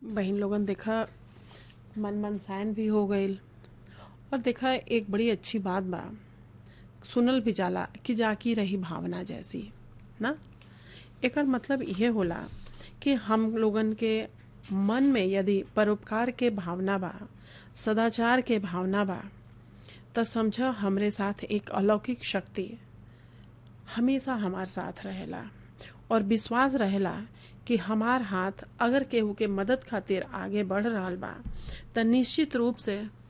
बहिन लोगन देखा मन मनसायन भी हो गईल और देखा एक बड़ी अच्छी बात बा सुनल भी जाला कि जाकी रही भावना जैसी ना एकर मतलब इहे होला कि हम लोगन के मन में यदि परोपकार के भावना बा सदाचार के भावना बा त समझ हमरे साथ एक अलौकिक शक्ति हमेशा हमार साथ रहेला और विश्वास रहेला कि हमार हाथ अगर केहू के मदद खातिर आगे बढ़ रहल बा त निश्चित रूप से